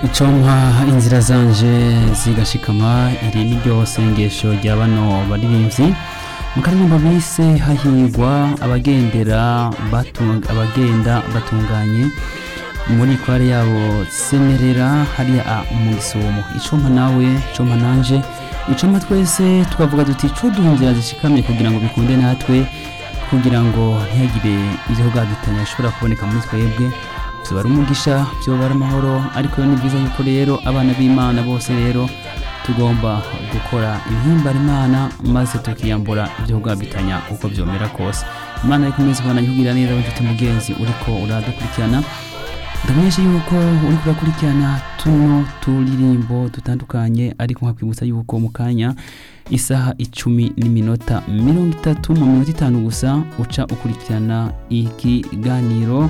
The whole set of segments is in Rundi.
icompa inzira zanje zigashikama iri ni ryo sengesho rya bano baririmbyi mu karirimbo bise hahirwa abagendera batung- abagenda batunganye muri kware yabo semerera hariya a mu gisumo icompa nawe icompa nanje icompa twese tukavuga duti cuduha inzira zishikamye kugira ngo bikunde natwe kugira ngo ntihagire ivyo kugadutanya bishobora kuboneka muri twebwe vyoba ari umugisha vyoba ari amahoro ariko ni byiza yuko rero abana b'imana bose rero tugomba gukora ibihimbara imana maze tukiyambura ivyo kugadutanya uko vyomera kose imana ariko iminsi kubana kugira neza w'inshuti mugenzi uriko uradukurikirana ndamenyesha yuko uriko urakurikirana tuno turirimbo dutandukanye ariko nkakwibutsa yuko mu kanya isaha icumi n'iminota mirongo itatu mu minota itanu gusa uca ukurikirana ikiganiro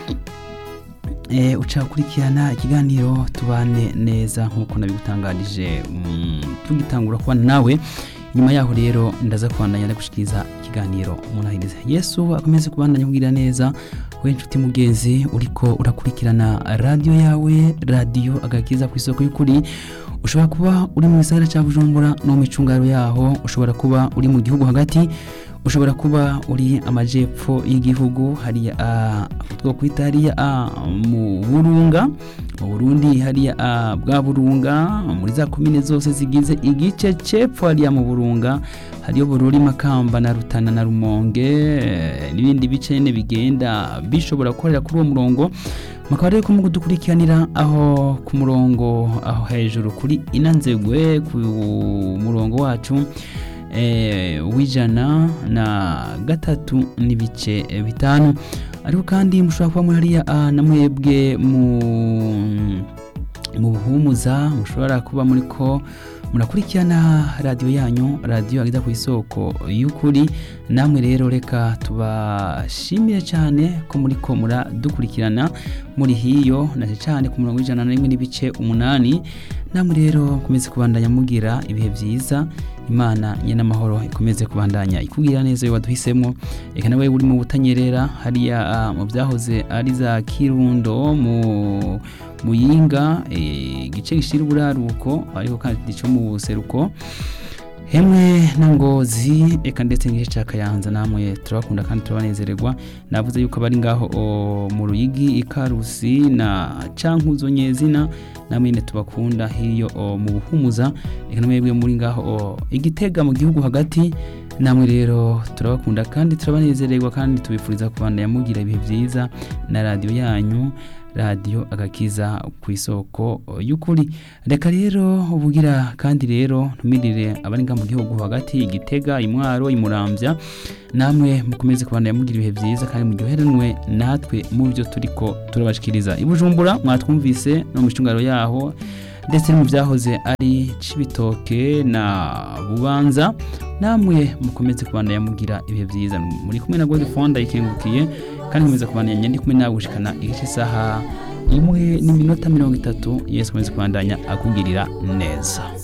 e, uca ukurikirana ikiganiro tubane neza nk'uko nabigutangarije mm, tugitangura kubana nawe nyuma yaho rero ndaza kubandanya ndagushikiriza ikiganiro munahiriza yesu akomeze kubandanya kugira neza we nshuti mugenzi uriko urakurikirana radiyo yawe radiyo agakiza ku isoko y'ukuri ushobora kuba uri mu gisagara cya bujumbura no mu micungaro yaho ushobora kuba uri mu gihugu hagati ushobora kuba uri amajepfo y'igihugu hariya ah, two kwita hariya ah, mu burunga mu burundi hariya ah, bwa burunga muri za komine zose zigize igice cepfo hariya mu burunga hariyo bururi makamba na rutana na rumonge eh, n'ibindi bice nyene bigenda bishobora gukorera kuri uwo murongo mukaba rero ko mugudukurikiranira aho ku murongo aho hejuru kuri inanzegwe ku murongo wacu eh, w'ijana na gatatu n'ibice eh, bitanu ariko kandi mushobora kuba muri hariya ah, na mwebwe mu mu buhumuza mushobora kuba muri ko murakurikirana radiyo yanyu radiyo ageza ku isoko y'ukuri namwe rero reka tubashimire cyane ko muri ko muradukurikirana muri hiyo na cyane ku murongo w'ijana na rimwe n'ibice umunani namwe rero mukomeze kubandanya mugira ibihe byiza imana nyenamahoro ikomeze kubandanya ikubwira neza iyo waduhisemo reka nawe uri mu butanyerera hariya ah, mu byahoze ari za kirundo mu muyinga eh, igice gishira uburaruko ariko kandi cyo mu buseruko hemwe na ngozi eka ndetse n'igice cya kayanza namwe turabakunda kandi turabanezererwa navuze yuko abari ngaho o, mu ruyigi ikarusi na cankuzo nyezina namwe nyine tubakunda hiyo o, mu buhumuza eka namwebwe muri ngaho o, igitega mu gihugu hagati namwe rero turabakunda kandi turabanezererwa kandi tubifuriza kubandanya mugira ibihe byiza na radiyo yanyu radiyo agakiza ku isoko y'ukuri reka rero ubugira kandi rero ntumirire abari nga mu gihugu hagati igitega imwaro imurambya namwe mukomeze kubandanya mugira ibihe byiza kandi muryoheranwe natwe mu byo turiko turabashikiriza i bujumbura mwatwumvise no mu micungaro yaho ndetse no mu byahoze ari cibitoke na bubanza namwe mukomeze kubandanya mugira ibihe byiza muri kumwe na Godfonda ikengukiye kandi nkomeza kubandanya ndi kumwe nawe gushikana igice isaha imwe n'iminota mirongo itatu yesu akomeze kubandanya akugirira neza